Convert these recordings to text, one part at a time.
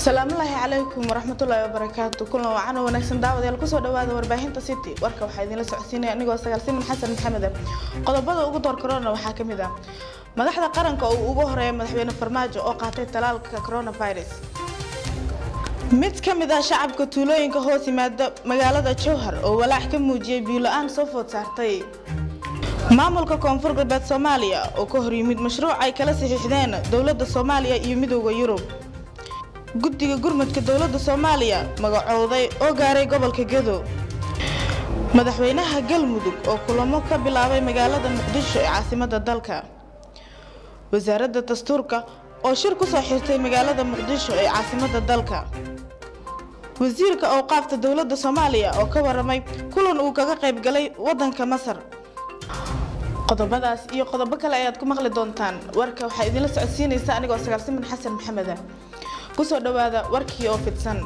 salaamullaahi calaykum waraxmatullaahi wabarakaatu kulan wacan wanaagsan daawadayaal kusoo dhawaada warbaahinta city warka waxaa idinla socodsiinaya anigoo sagaalsiman xasan maxamede qodobada ugu door korona waxaa ka mid ah madaxda qaranka oo ugu horeeya madaxweyne farmaajo oo qaatay talaalka coronavirus mid ka mid ah shacabka tuulooyinka hoos yimaada magaalada jowhar oo walaac ka muujiyay biyo-la-aan soo food saartay maamulka koonfur galbeed soomaaliya oo ka hor yimid mashruuc ay kala saxiixdeen dowladda soomaaliya iyo midooda yurub guddiga gurmudka dowladda soomaaliya magacooday oo gaaray gobolka gedo madaxweynaha galmudug oo kulamo ka bilaabay magaalada muqdisho ee caasimada dalka wasaaradda dastuurka oo shir kusoo xirtay magaalada muqdisho ee caasimada dalka wasiirka awqaafta dowladda soomaaliya oo ka waramay kulan uu kaga qayb galay wadanka masar qodobadaas iyo qodobo kale ayaad ku maqli doontaan warka waxaa idinla socodsiinaysa anigoo sagaalsiman xasan maxameda kusoo dhawaada warkii oo fidsan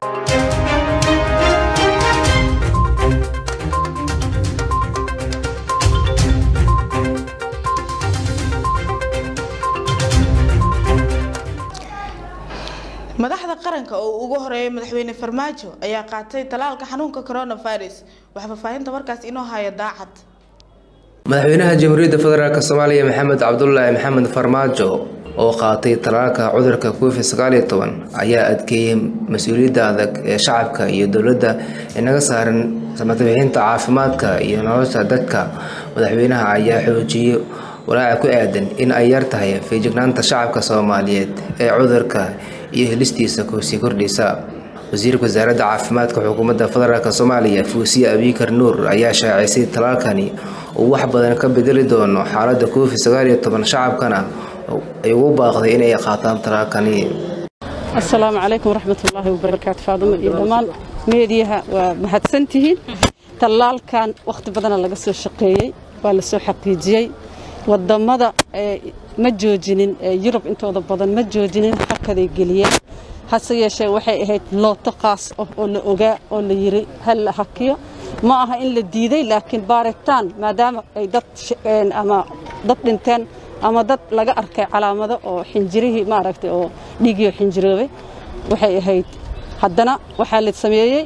madaxda qaranka oo ugu horeeyay madaxweyne farmaajo ayaa qaatay talaalka xanuunka coronavirus waxaa faahfaahinta warkaas inoo haya daacad madaxweynaha jamhuuriyadda federaalk soomaaliya maxamed cabdulaahi maxamed farmaajo oo qaatay talaalka cudurka covid sagaaliyo toban ayaa adkeeyey mas-uuliyadda adag ee shacabka iyo dowladda inaga saaran samatobixinta caafimaadka iyo nolosha dadka madaxweynaha ayaa xoojiyey walaaca ku aadan in ay yar tahay feejignaanta shacabka soomaaliyeed ee cudurka iyo helistiisa sii kordhaysa wasiirka wasaaradda caafimaadka xukuumadda federaalk soomaaliya fuusiye abikar nuur ayaa shaacisay talaalkani uu wax badan ka bedeli doono xaaladda covid sagaaliyo toban shacabkana ay ugu baaqday inay qaataan talaalkani asalaamu calaykum waraxmatullaahi wabarakaatu faadimo iyo dhammaan meediyaha waa mahadsantihiin tallaalkan wakhti badana laga soo shaqeeyey waa la soo xaqiijiyey wadamada ma joojinin yurub intooda badan ma joojinin xakaday geliyeen hase yeeshee waxay ahayd looto qaas ah oo la ogaa oo la yiri hal la hakiyo ma aha in la diiday laakiin baaritaan maadaama ay dad ama dad dhinteen ama dad laga arkay calaamado oo xinjirihii maaragtay oo dhiigiyo xinjiroobay waxay ahayd haddana waxaa la sameeyey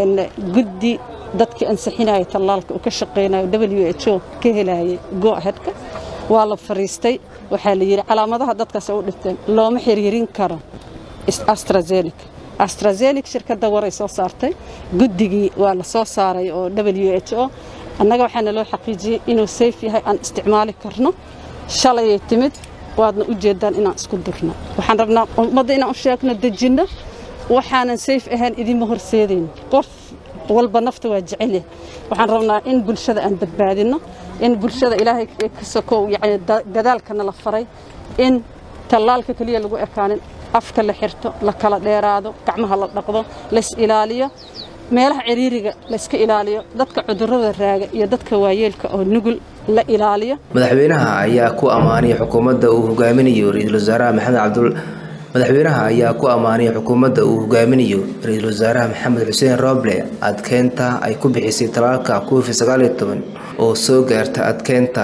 guddi dadkii ansixinaya tallaalka uu ka shaqaynayo w h o ka helayay go ahedka waa la fariistay waxaa la yidhi calaamadaha dadkaas u dhinteen looma xiriirin karo astrazeneca astrazeneca shirkadda waray soo saartay guddigii waa la soo saaray oo w h o annaga waxaana loo xaqiijiyey inuu sayf yahay aan isticmaali karno shalayay timid waadna u jeedaan inaan isku durno waxaan rabnaa ummadda inaan u sheegno dejinno waxaanan sayf ahayn idinma horseedayno qof walba nafta waa jecelya waxaan rabnaa in bulshada aan badbaadinno in bulshada ilaahay ka sokow yani dadaalkana la faray in tallaalka keliya lagu ekaanin afka la xirto la kala dheeraado gacmaha la dhaqdo lays ilaaliyo meelaha ciriiriga layska ilaaliyo dadka cudurrada raaga iyo dadka waayeelka oo nugul la ilaaliyo madaxweynaha ayaa ku ammaanay xukuumadda uu hogaaminayo ra-iisul wasaaraha maxamed cabdul madaxweynaha ayaa ku ammaanay xukuumadda uu hogaaminayo ra-iisul wasaaraha maxamed xuseen rooble adkeynta ay ku bixisay talaalka covid sagaaliyo toban oo soo gaarta adkeynta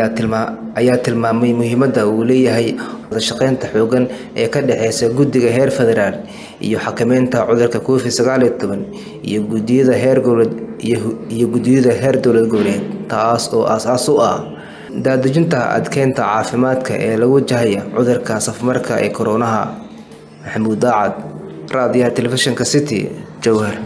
ayaa tilmaamay muhiimadda uu leeyahay wadashaqeynta xoogan ee ka dhexeysa guddiga heer federaal iyo xakameynta cudurka covid sagaaliyo toban iyo gudiyada heer goboleed iyo guddiyada heer dowlad goboleed taas oo aas-aas u ah daadejinta adkeynta caafimaadka ee lagu wajahaya cudurka safmarka ee koronaha maxamuud daacad raadiyaha telefishinka city jowhar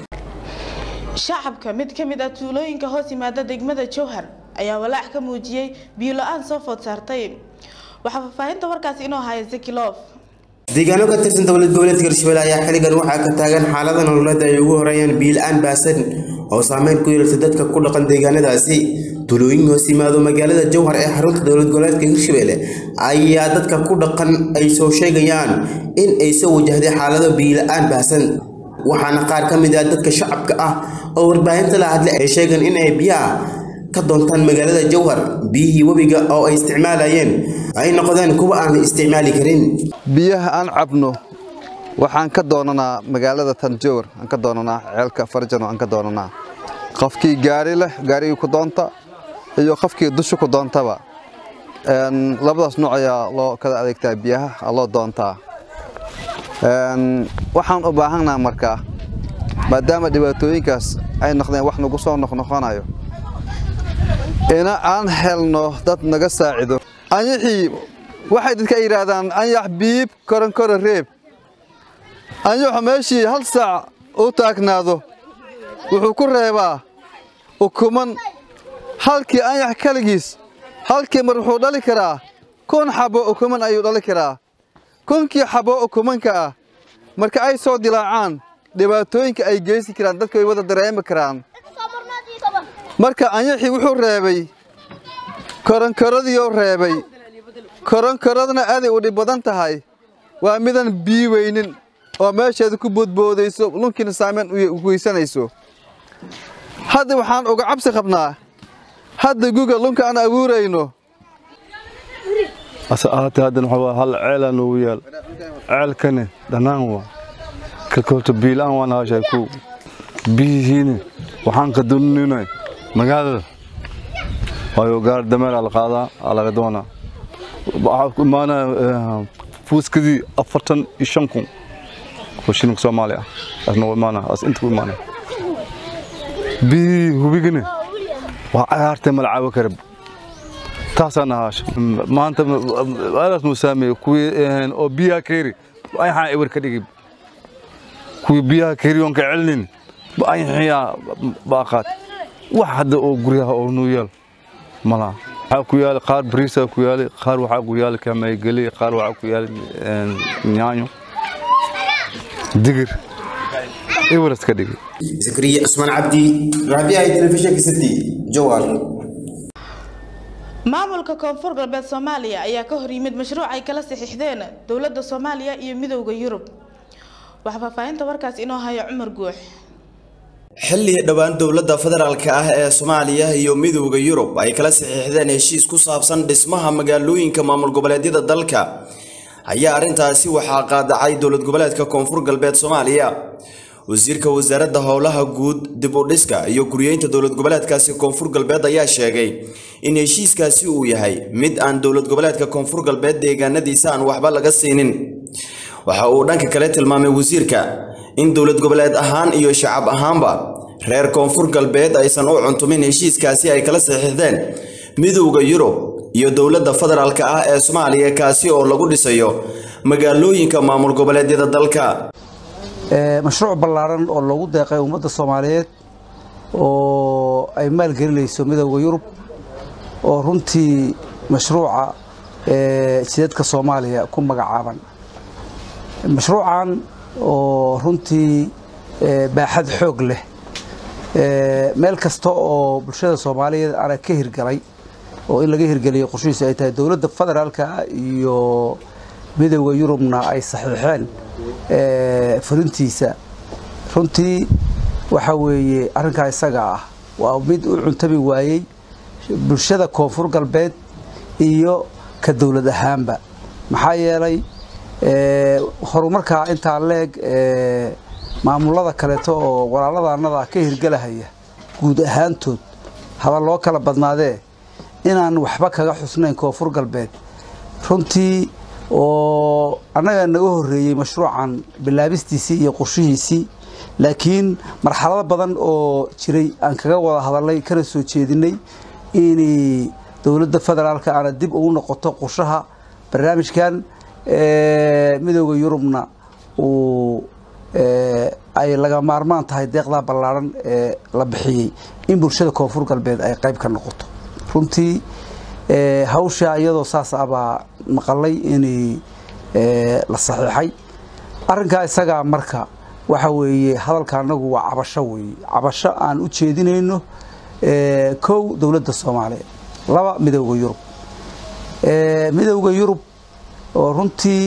shacabka mid ka mid ah tuulooyinka hoos yimaada degmada jowhar ayaa walaac ka muujiyey biyo-la-aan soo food saartay waxaa faahfaahinta warkaasi inoo haya zekilof deegaano ka tirsan dowlad goboleedka hirshabelle ayaa xilligan waxaa ka taagan xaalada nololeed ay ugu horeeyaan biyo-la-aan baasan oo saameyn ku yeelata dadka ku dhaqan deegaanadaasi tulooyin hoos yimaado magaalada jowhar ee xarunta dowlad goboleedka hirshabelle ayaa dadka ku dhaqan ay soo sheegayaan in ay soo wajahday xaalado biyo-la-aan baasan waxaana qaar ka mid ah dadka shacabka ah oo warbaahinta la hadlay ay sheegeen in ay biyaha ka doontaan magaalada jowhar biyihii webiga oo ay isticmaalayeen ay noqdeen kuwa aan la isticmaali karin biyaha aan cabno waxaan ka doonanaa magaalada tanjowar aan ka doonanaa ceelka farjano aan ka doonanaa qofkii gaari leh gaarigii ku doonta iyo qofkii dusha ku doontaba labadaas nooc ayaa loo kala adeegtaa biyaha loo doontaa waxaan u baahannaha markaa maadaama dhibaatooyinkaas ay noqdeen wax nagu soo noqnoqonayo ina aan helno dad naga saacido anyaxii waxay dadka yidhaahdaan anyax biib koronkoro reeb anyaxu meeshii hal saac u taagnaado wuxuu ku reebaa ukuman halkii anyax kaligiis halkii mar wuxuu dhali karaa kun xabo ukuman ayuu dhali karaa kunkii xabo ukumanka ah marka ay soo dilaacaan dhibaatooyinka ay geysi karaan dadku ay wada dareemi karaan marka anyaxii wuxuu reebay koronkoradiioo reebay koronkoradna aaday u dhib badan tahay waa midan bii weynin oo meesheeda ku boodboodayso lunkiina saameyn u geysanayso hadda waxaan uga cabsi qabnaa hadda guga lunka aan abuurayno ase ahaatee haddana waxaa waa hal ceelaa noogu yaal ceelkani dhannaan waa kalkoolta biilaan waan haashay ku biyihiini waxaan ka duninay magaalada waayo gaar dameeraa la qaadaa aa laga doonaa waxaa ku imaanaya fuuskadii afartan iyo shan kun oo shilinka soomaali ah asna u imaanaya as inta ku imaanaya biyihii hubigani waa cagaartay mala caawo karab taasaan ahaasha maanta aadaas nuu saameeyey kuwii oo biyaha keeri ayaxaa ewer ka dhigi kuwii biyaha keeri oon ka celinin ayaxiyaa baaqaad wax hadda oo guryaha oo nuu yaal malaha waxaa ku yaali qaar bariisaa ku yaali qaar waxaa ku yaali kamaygeli qaar waxaa ku yaali nyaanyo digir eweras ka dhigi zakariya cusmaan cabdi raadiyaha telefishinka city jowhar maamulka koonfur galbeed soomaaliya ayaa ka hor yimid mashruuc ay kala saxiixdeen dowladda soomaaliya iyo midowda yurub waxaa faahfaahinta warkaas inoo haya cumar guux xilli dhowaan dowladda federaalka ah ee soomaaliya iyo midowda yurub ay kala saxiixdeen heshiis ku saabsan dhismaha magaalooyinka maamul goboleedyada dalka ayaa arrintaasi waxaa qaadacay dowlad goboleedka koonfur galbeed soomaaliya wasiirka wasaaradda howlaha guud dib u dhiska iyo guryeynta dowlad goboleedkaasi koonfur galbeed ayaa sheegay in heshiiskaasi uu yahay mid aan dowlad goboleedka koonfur galbeed deegaanadiisa aan waxba laga siinin waxa uu dhanka kale tilmaamay wasiirka in dowlad goboleed ahaan iyo shacab ahaanba reer koonfur galbeed aysan u cuntumin heshiiskaasi ay kala saxiixdeen midowda yurub iyo dowladda federaalka ah ee soomaaliya kaasi oo lagu dhisayo magaalooyinka maamul goboleedyada dalka mashruuc ballaaran oo loogu deeqay ummadda soomaaliyeed oo ay maalgelinayso midowda yurub oo runtii mashruuca jidadka soomaaliya ku magacaaban mashruucan oo runtii baaxad xoog leh meel kasta oo bulshada soomaaliyeed ana ka hirgalay oo in laga hirgeliyo qorshihiisu ay tahay dowladda federaalka iyo midowda yurubna ay saxiixeen fulintiisa runtii waxa weeye arrinkaa isaga ah waa mid u cuntabi waayey bulshada koonfur galbeed iyo ka dowlad ahaanba maxaa yeelay horumarkaa intaa leeg maamulada kaleeto oo walaaladaanada ka hirgelahaya guud ahaantood haba loo kala badnaadee inaan waxba kaga xusnayn koonfur galbeed runtii oo annaga naga horreeyey mashruucan bilaabistiisii iyo qorshihiisii laakiin marxalado badan oo jiray aan kaga wada hadalnay kana soo jeedinay inay dowladda federaalka aana dib ugu noqoto qorshaha barnaamijkan midowda yurubna uu ay laga maarmaan tahay deeqdaa ballaaran ee la bixiyey in bulshada koonfur galbeed ay qayb ka noqoto runtii hawsha iyadoo saas abaa maqalay inay la saxiixay arrinkaa isagaa marka waxa weeye hadalka anagu waa cabasho weeye cabasho aan u jeedinayno kow dowladda soomaaliya laba midowda yurub midowda yurub oo runtii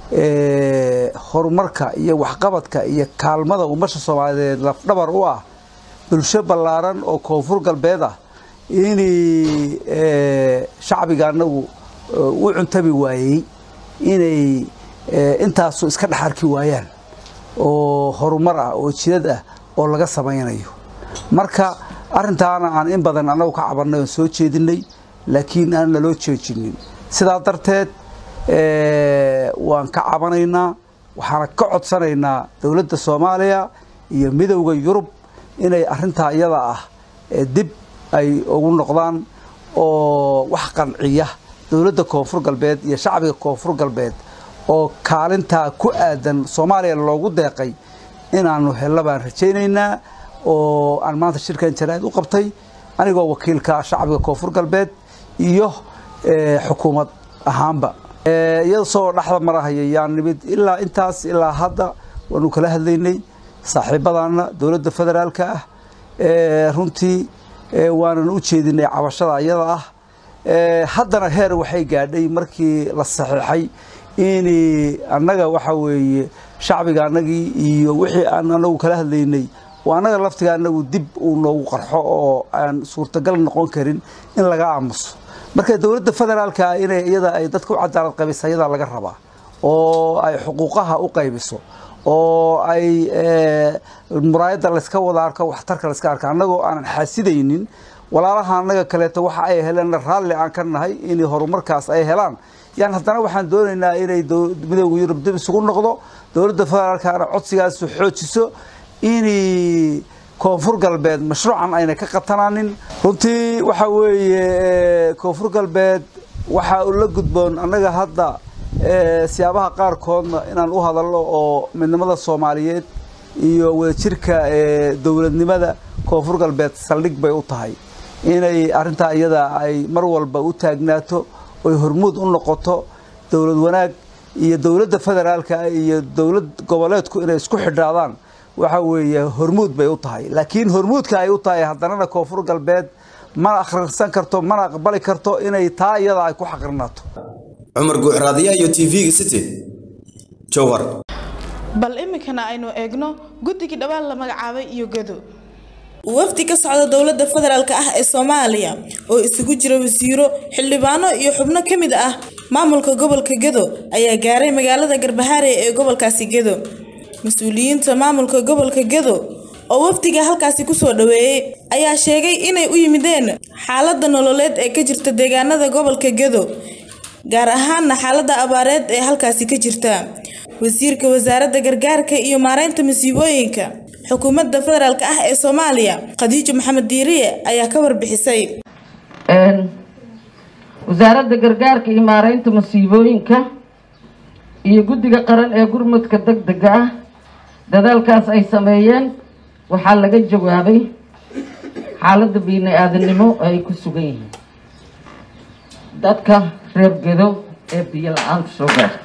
horumarka iyo waxqabadka iyo kaalmada ummasha soomaaliyeed lafdhabar u ah bulsho ballaaran oo koonfur galbeed ah inay shacbiga anagu u cuntabi waayey inay intaasu iska dhex arki waayaan oo horumar ah oo jidad ah oo laga samaynayo marka arintaana aan in badan annagu ka cabannay oon soo jeedinay laakiin aan naloo jeejinin sidaa darteed waan ka cabanaynaa waxaana ka codsanaynaa dowladda soomaaliya iyo midowda yurub inay arintaa iyada ah dib ay ugu noqdaan oo wax qanciya dowladda koonfur galbeed iyo shacbiga koonfur galbeed oo kaalintaa ku aadan soomaaliya loogu deeqay inaanu hello baan rajaynaynaa oo aan maanta shirkan jaraa'id u qabtay anigoo wakiilka shacbiga koonfur galbeed iyo xukuumad ahaanba iyada soo dhexda marahaya yaan nimid ilaa intaas ilaa hadda waanu kala hadlaynay saaxiibadaana dowladda federaalka ah runtii waanan u jeedinay cabashada iyada ah haddana heer waxay gaadhay markii la saxiixay in annaga waxa weeye shacbiga annagii iyo wixii aan anagu kala hadlaynay oo annaga laftiga anagu dib uu noogu qarxo oo aan suurtagal noqon karin in laga aamuso marka dowladda federaalka inay iyada ay dadka u cadaalad qabaysa iyadaa laga rabaa oo ay xuquuqaha u qaybiso oo ay muraayadda layska wada arko waxtarka layska arka annagoo aanan xaasidaynin walaalaha annaga kaleeto waxa ay heleen raalli aan ka nahay in horumarkaas ay helaan yaan haddana waxaan doonaynaa inay midowda yurub dib isugu noqdo dowladda federaalkana codsigaasu xoojiso inay koonfur galbeed mashruucan ayna ka qatanaanin runtii waxa weeye koonfur galbeed waxaa la gudboon annaga hadda siyaabaha qaarkoodna inaan u hadalno oo midnimada soomaaliyeed iyo wadajirka dowladnimada koonfur galbeed saldhig bay u tahay inay arrintaa iyada ay mar walba u taagnaato oy hormuud u noqoto dowlad wanaag iyo dowladda federaalka iyo dowlad goboleedku inay isku xidhaadaan waxa weeye hormuud bay u tahay laakiin hormuudka ay u tahay haddanana koonfur galbeed mana akhrisan karto mana aqbali karto inay taa iyada ay ku xaqrinaato cumar guuxraadiyaha iyo t v-ga city jowhar bal iminkana aynu eegno guddigii dhawaan la magacaabay iyo gado wafdi ka socda dowladda federaalk ah ee soomaaliya oo isugu jira wasiiro xildhibaano iyo xubno ka mid ah maamulka gobolka gedo ayaa gaaray magaalada garbahaare ee gobolkaasi gedo mas-uuliyiinta maamulka gobolka gedo oo wafdiga halkaasi kusoo dhaweeyey ayaa sheegay inay u yimideen xaalada nololeed ee ka jirta deegaanada gobolka gedo gaar ahaana xaalada abaareed ee halkaasi ka jirta wasiirka wasaaradda gargaarka iyo maareynta masiibooyinka xukuumadda federaalk ah ee soomaaliya khadiijo maxamed diiriye ayaa ka warbixisay wasaaradda gargaarka iyo maareynta masiibooyinka iyo guddiga qaran ee gurmudka deg dega ah dadaalkaas ay sameeyeen waxaa laga jawaabay xaaladda bini aadanimo ay ku sugan yihiin dadka reer gedo ee biyo la-aanta soo gaarta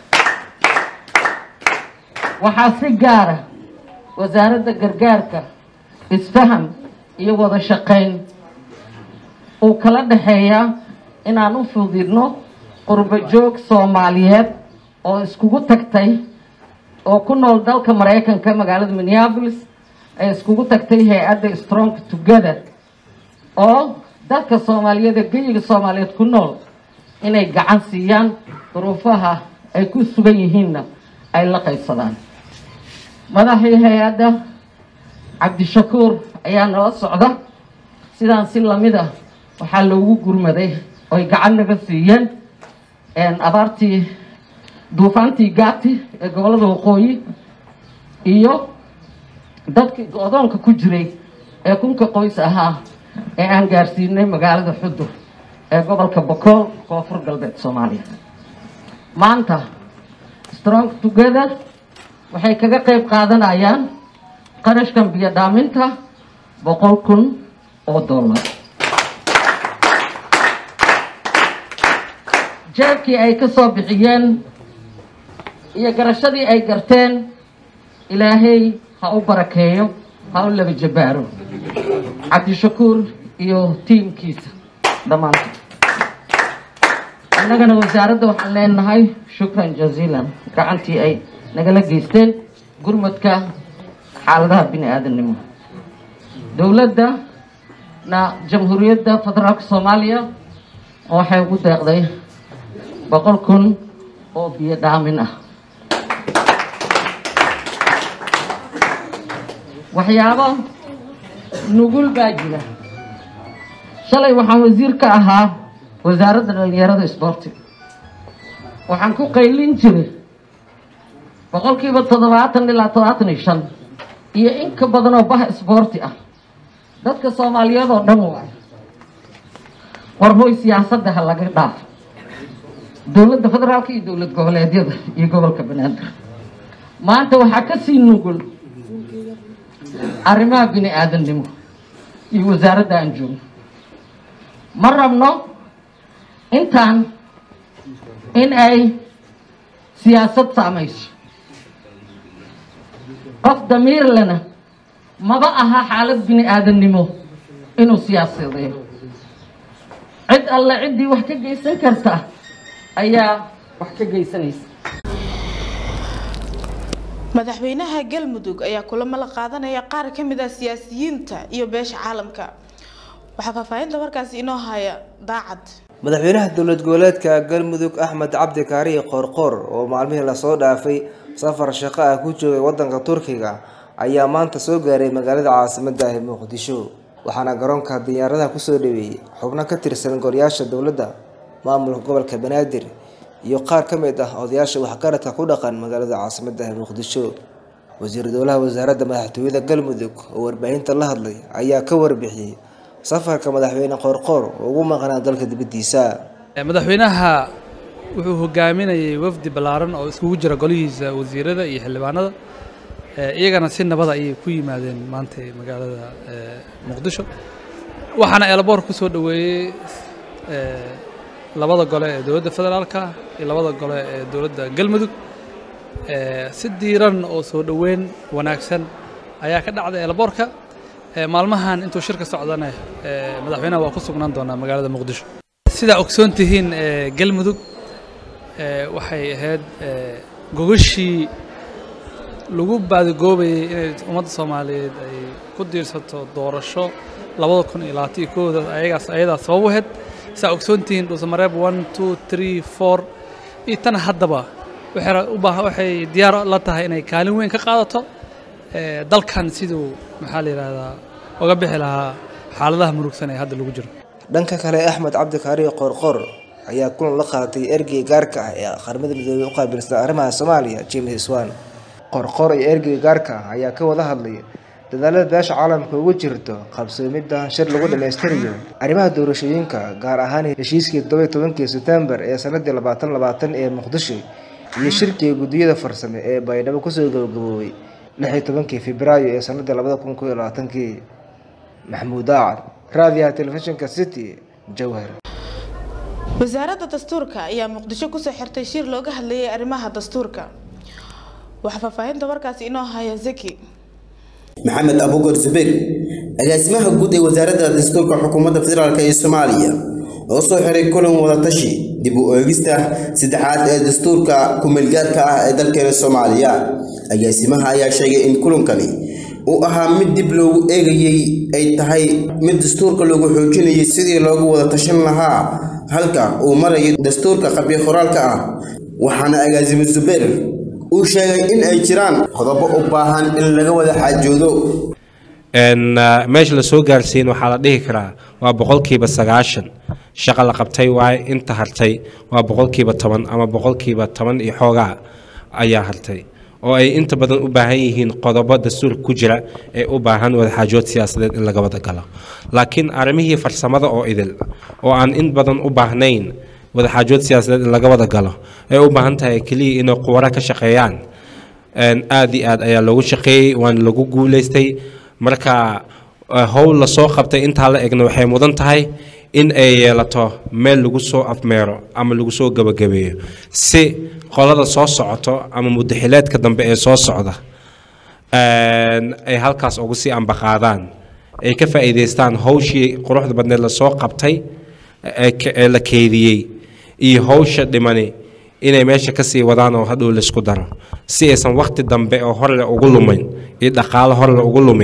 waxaa si gaara wasaaradda gargaarka isfaham iyo wada shaqayn uu kala dhexeeyaa inaan u fudidno qurbo joog soomaaliyeed oo iskugu tagtay oo ku nool dalka maraykanka magaalada minneapolis ay iskugu tagtay hay-adda strong together oo dalka soomaaliyeed ee geyiga soomaaliyeed ku nool inay gacan siiyaan duruufaha ay ku sugan yihiinna ay la qaybsadaan madaxii hay-adda cabdishakuur ayaa nala socda sidaan si lamid ah waxaa loogu gurmaday oy gacan naga siiyeen abaartii duufaantii gaati ee gobollada waqooyi iyo dadkii go-doonka ku jiray ee kunka qoys ahaa ee aan gaarsiinay magaalada xudur ee gobolka bokool koonfur galbeed soomaaliya maanta strong together waxay kaga qayb qaadanayaan qarashkan biyo dhaaminta boqol kun oo dollar jeebkii ay ka soo bixiyeen iyo garashadii ay garteen ilaahay ha u barakeeyo ha u laba jabaaro cabdishakuur iyo tiimkiisa dhammaantood annagana wasaaradda waxaan leenahay shukran jaziilan gacantii ay nagala geysteen gurmadka xaaladaha bini aadamnimo dowladda na jamhuuriyadda federaalka soomaaliya waxay ugu deeqday boqol kun oo biyo dhaamin ah waxyaabo nugul baa jira shalay waxaan wasiir ka ahaa wasaaradda dhalinyarada isboortiga waxaan ku qaylin jiray boqolkiiba toddobaatan ilaa toddobaatan iyo shan iyo in ka badan oo bah isboorti ah dadka soomaaliyeed oo dhan waay warhoy siyaasadda ha laga dhaafo dowladda federaalka iyo dowlad goboleedyada iyo gobolka banaadir maanta waxaa ka sii nugul arrimaha bini aadamnimo iyo wasaaradda aan joogno ma rabno intaan in ay siyaasad saamayso qof damiir lena maba aha xaalad bini aadamnimo inuu siyaasadeeyo cid alle ciddii wax ka geysan karta ayaa wax ka geysanaysa madaxweynaha galmudug ayaa kulamo la qaadanaya qaar ka mid ah siyaasiyiinta iyo beesha caalamka waxaa faahfaahinta warkaasi inoo haya daacad madaxweynaha dowlad goboleedka galmudug axmed cabdi kaariye qoorqoor oo maalmihii lasoo dhaafay safar shaqo ah ku joogay wadanka turkiga ayaa maanta soo gaaray magaalada caasimada ah ee muqdisho waxaana garoonka diyaaradaha kusoo dhaweeyey xubno ka tirsan golayaasha dowladda maamulka gobolka banaadir iyo qaar ka mid ah odayaasha waxgaradka ku dhaqan magaalada caasimada ah ee muqdisho wasiir dowlaha wasaaradda madaxtooyada galmudug oo warbaahinta la hadlay ayaa ka warbixiyey safarka madaxweyne qoorqoor oo ugu maqnaa dalka dibadiisa madaxweynaha wuxuu hogaaminayay wafdi ballaaran oo iskugu jira golihiisa wasiirada iyo xildhibaanada iyagana si nabada ayay ku yimaadeen maanta magaalada muqdisho waxaana eelaboor ku soo dhoweeyey labada gole ee dowladda federaalka iyo labada gole ee dowladda galmudug si diiran oo soo dhoweyn wanaagsan ayaa ka dhacday eelaboorka maalmahan intuu shirka socdana madaxweynaha waa ku sugnaan doonaa magaalada muqdisho sidaa ogsoon tihiin galmudug waxay ahayd gogashii lagu baadigoobayay inay ummadda soomaaliyeed ay ku diirsato doorasho labada kun iyo labaatan iyo kooda ayagaas ayadaa sabab u ahayd saa ogsoon tihiin dhuusamareeb one two three four iyo tan haddaba waxay u baahan waxay diyaar la tahay inay kaalin weyn ka qaadato dalkan siduu maxaa la yidhaahdaa uga bixi lahaa xaaladaha murugsan ee hadda lagu jiro dhanka kale axmed cabdikaariyo qoorqoor ayaa kulan la qaatay ergeyga gaarka ah ee qaramada midoobey u qaabilsan arrimaha soomaaliya james swan qoorqoor iyo ergeyga gaarka ah ayaa ka wada hadlay dadaalada beesha caalamka ugu jirto qabsoomidda shir lagu dhammaystirayo arrimaha doorashooyinka gaar ahaan heshiiskii todoba tobankii sebtembar ee sanadii labaatan labaatan ee muqdisho iyo shirkii guddiyada farsame ee baydhabo kusoo gabagaboobay lix iyo tobankii febraayo ee sanadii labada kun koo iyo labaatankii maxamuud daacad raadiyaha telefishinka city jowhar wasaaradda dastuurka ayaa muqdisho kusoo xirtay shir looga hadlayay arrimaha dastuurka waxaa faahfaahinta warkaasi inoo haya zaki maxamed abukar zubeer agaasimaha guud ee wasaaradda dastuurka xukuumadda federaalk ee soomaaliya oo soo xiray kulan wadatashi dib u eegista saddexaad ee dastuurka ku-meelgaarka ah ee dalkeena soomaaliya agaasimaha ayaa sheegay in kulankani uu ahaa mid dib loogu eegayey ay tahay mid dastuurka lagu xoojinayay sidii loogu wada tashan lahaa halka uu marayo dastuurka qabyo qoraalka ah waxaana agaasimo zubeer uu sheegay in ay jiraan qodobo u baahan in laga wada xaajoodo meesha la soo gaarsiin waxaa la dhihi karaa waa boqolkiiba sagaashan shaqa la qabtay waaye inta hartay waa boqolkiiba toban ama boqolkiiba toban iyo xoogaa ayaa hartay oo ay inta badan u baahan yihiin qodobo dastuurka ku jira ee u baahan wadaxaajood siyaasadeed in laga wada galo laakiin arrimihii farsamada oo idil oo aan in badan u baahnayn wadaxaajood siyaasadeed in laga wada galo ee u baahan tahay keliya inay quwaro ka shaqeeyaan aad iyo aad ayaa loogu shaqeeyey waana lagu guulaystay marka howl lasoo qabtay intaa la egna waxay mudan tahay in ay yeelato meel lagu soo afmeero ama lagu soo gabagabeeyo si qolada soo socoto ama mudaxileedka dambe ee soo socda ay halkaas ugu sii ambaqaadaan ay ka faa'iidaystaan hawshii quruxda badneed lasoo qabtay ee la keydiyey iyo hawsha dhimani inay meesha ka sii wadaan oo hadhow laysku daro si aysan waqti dambe oo horle ugu lumin iyo dhaqaalo horle ugu lumin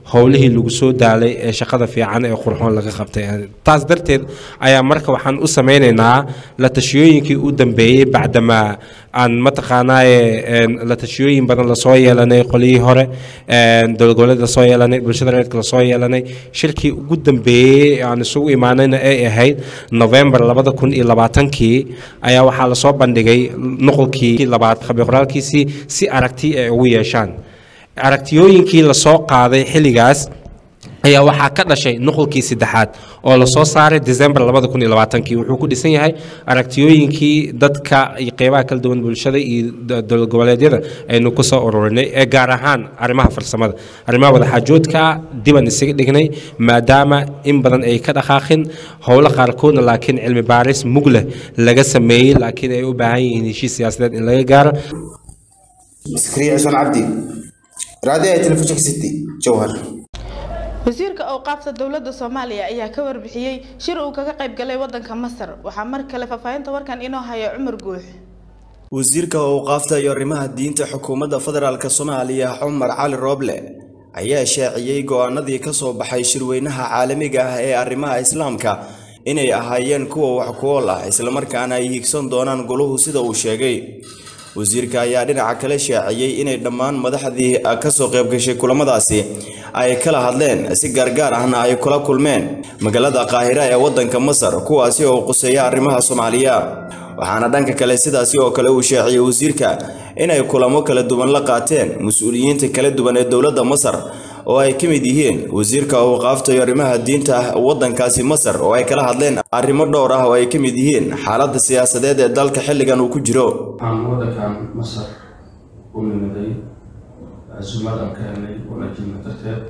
howlihii lagu soo daalay ee shaqada fiican ee qurxoon laga qabtay taas darteed ayaa marka waxaan u sameynaynaa la tashiyooyinkii u dambeeyey bacdamaa aan mataqaanaaye la tashiyooyin badan lasoo yeelanay qolihii hore dowlad goboleed lasoo yeelanay bulshada reerka lasoo yeelanay shirkii ugu dambeeyey aan isugu imaanayna ay ahayd november labada kun iyo labaatankii ayaa waxaa lasoo bandhigay nuqulkii labaad qabiqoraalkiisii si aragti ay ugu yeeshaan aragtiyooyinkii lasoo qaaday xilligaas ayaa waxaa ka dhashay nuqulkii saddexaad oo lasoo saaray december labada kun iyo labaatankii wuxuu ku dhisan yahay aragtiyooyinkii dadka iyo qeybaha kala duwan bulshada iyo dowlad goboleedyada aynu ku soo ururinay ee gaar ahaan arrimaha farsamada arrimaha wadaxaajoodka diban isaga dhignay maadaama in badan ay ka dhaqaaqin howlo qaarkoodna laakiin cilmi baaris mug leh laga sameeyey laakiin ay u baahan yihiin heshiis siyaasadeed in laga gaaro iskriya cusman cabdi raadiyaha telefishinka city jowhar wasiirka awqaafta dowladda soomaaliya ayaa ka warbixiyey shir uu kaga qayb galay wadanka masar waxaa mar kale faahfaahinta warkan inoo haya cumar guux wasiirka awqaafta iyo arrimaha diinta xukuumadda federaalk soomaaliya cumar cali rooble ayaa shaaciyey go-aanadii ka soo baxay shirweynaha caalamiga ah ee arrimaha islaamka inay ahaayeen kuwa wax ku ool ah islamarkaana ay higsan doonaan goluhu sida uu sheegay wasiirka ayaa dhinaca kale shaaciyey inay dhammaan madaxdii kasoo qaybgashay kulamadaasi ay kala hadleen si gaargaar ahna ay kula kulmeen magaalada qaahira ee wadanka masar kuwaasi oo quseeya arrimaha soomaaliya waxaana dhanka kale sidaasi oo kale uu shaaciyey wasiirka inay kulamo kala duwan la qaateen mas-uuliyiinta kala duwan ee dowladda masar oo ay ka mid yihiin wasiirka awqaafta iyo arrimaha diinta wadankaasi masar oo ay kala hadleen arrimo dhowr ah oo ay ka mid yihiin xaaladda siyaasadeed ee dalka xilligan uu ku jiro waxaan wadankan masar u nimiday casuumad aan ka helnay wanaajina darteed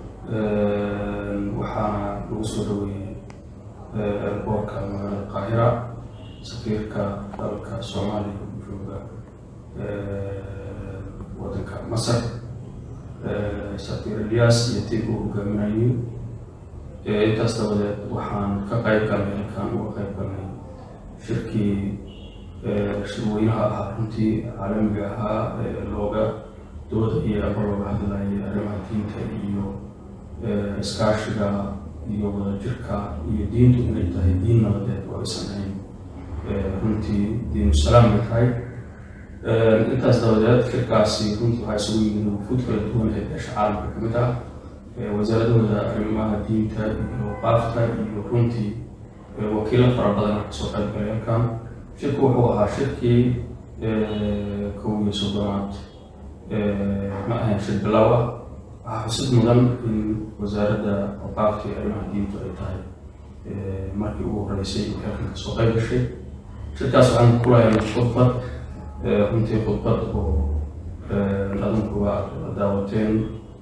waxaana lagu soo dhaweeyey elboorka magaalada qaahira safiirka dalka soomaaliya u jooga wadanka masar safiir ilyas iyo tiib uu hogaaminayay intaas dabadeed waxaan ka qayb galnay halkaan uga qayb galnay shirkii shirweynaha ahaa runtii caalamiga ahaa ee looga dooda iyo aba looga hadlayay arrimaha diinta iyo iskaashiga iyo wadajirka iyo diintu inay tahay diin nabadeed oo aysan ahayn runtii diinu salaam ay tahay intaas dabadeed shirkaasi runtii waxaa isugu yimid wufuud kala duwan ee beesha caalamka ka mid ah wasaaradahooda arrimaha diinta iyo qaafta iyo runtii wakiilo fara badan oo kasoo qayb galay halkan shirku wuxuu ahaa shirkii kow iyo soddonaad ma ahayn shir bilow ah waxaa xusid mudan in wasaaradda qaafta iyo arrimaha diintu ay tahay markii ugu horeysay in halkan kasoo qayb gashay shirkaas waxaan ku lahaynay khudbad runtii khudbad oo adinku waa daawateen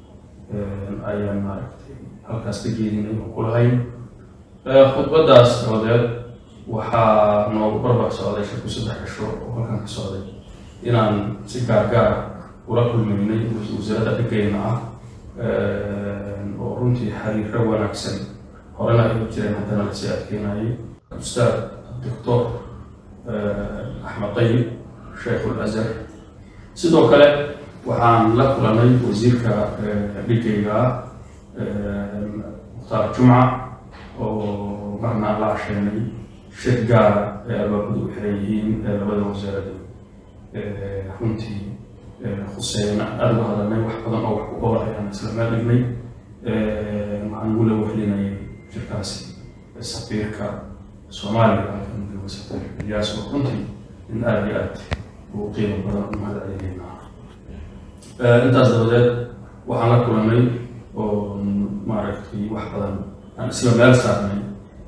ayaan maaragtay halkaas ka jeedinay oo ku lahayn khudbaddaas dabadeed waxaa noogu barbar socday shirku saddex cisho oo halkan ka socday inaan si gaargaar ula kulmaynay wasaaradda dhigayna ah oo runtii xiriiro wanaagsan horena ay u jireen haddana lasii adkeynayay ustaad doctor axmed tayib sheekul azhar sidoo kale waxaan la kulanay wasiirka dhigayga mukhtaar jumca oo marnaa la asheenay shir gaara ee albaabadu u xiran yihiin ee labada wasaarada runtii khuseeyna aada uga hadalnay wax badan oo wax ku ool ayaan isla meel dhignay waxaan ugu la wehlinayay shirkaasi safiirka soomaaliya halkan jooga safiir ilyaas oo runtii in aada iyo aad uu qiimo badan u mahad celinayna intaas dabadeed waxaan la kulanay oo maaragtay wax badan aan isla meel saarnay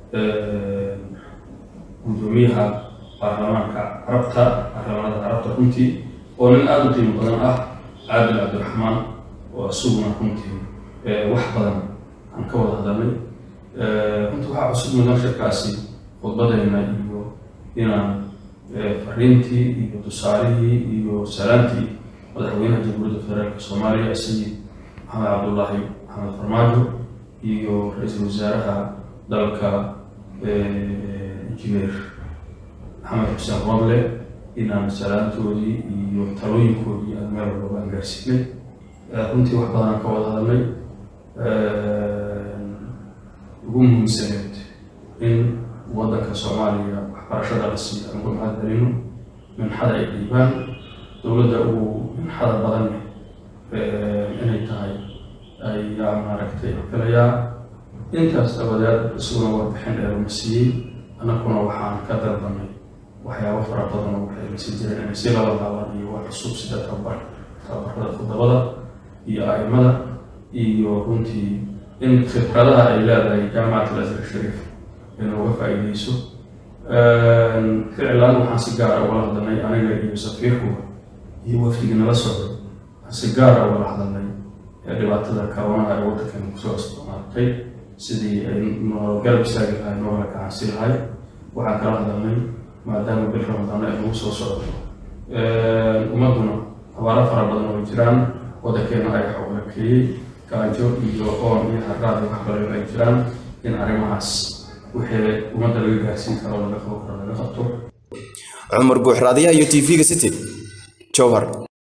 gudoomiyaha baarlamaanka carabta baarlamaanada carabta runtii oo nin aada u qiimo badan ah caadil cabdiraxmaan oo isaguna runtii wax badan aan ka wada hadalnay runtii waxaa cusub mudan shirkaasi khudbadayna iyo inaan fariintii iyo tusaalihii iyo salaantii madaxweynaha jamhuuriyadda federaalka soomaaliya sayid maxamed cabdullaahi maxamed farmaajo iyo ra-iisul wasaaraha dalka injineer maxamed xuseen roble inaan salaantoodii iyo talooyinkoodii aan meel walba aan gaarsiinay runtii wax badan aan ka wada hadalnay ugu muhiimsaneed in waddanka soomaaliya waxbarashada la siiyo aan uga mahadcelino minxada ay dhiibaan dowladda ugu minxada badan inay tahay ayaa maaragtay filayaa intaas dabadeed isaguna warbixin dheeruma siiyey annaguna waxaan ka dalbanay waxyaabo fara badan oo waxay lasi jireen inay si laba laaban iyo wax cusub sida tababar tababarada toddobada iyo aimada iyo runtii in khibradaha ay leedahay jaamacat al-azhar shariif inooga faa'iideyso ficlan waxaan si gaara ugala hadalnay aniga iyo safiirkuga iyo wafdigii nala socday waxaan si gaara ugala hadalnay dhibaatada koronaha ee waddankeena kusoo isticmaaltay sidii ay noo garab istaagi lahay noogala gacansi lahay waxaan kala hadalnay maadaama bil ramadaan ay nagu soo socdo ummadduna abaaro fara badan oo jiraan waddankeena ay xoogakeeyey gaajo iyo oon iyo haraad iyo waxbalayo ay jiraan in arrimahaas wixii ummadda laga gaarsiin karo laga qabo karo laga qabto cumar guuxraadiyaha iyo tv-ga city jowhar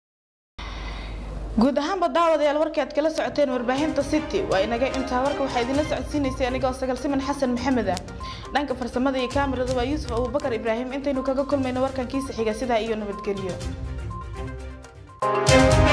guud ahaanba daawadayaal warkii aad kala socoteen warbaahinta city waa inaga intaa warka waxaa idinla socodsiinaysay anigoo sagal siman xasan maxamed ah dhanka farsamada iyo kaamirada waa yuusuf abubakar ibraahim intaynu kaga kulmayno warkan kiisa xiga sidaa iyo nabadgelyo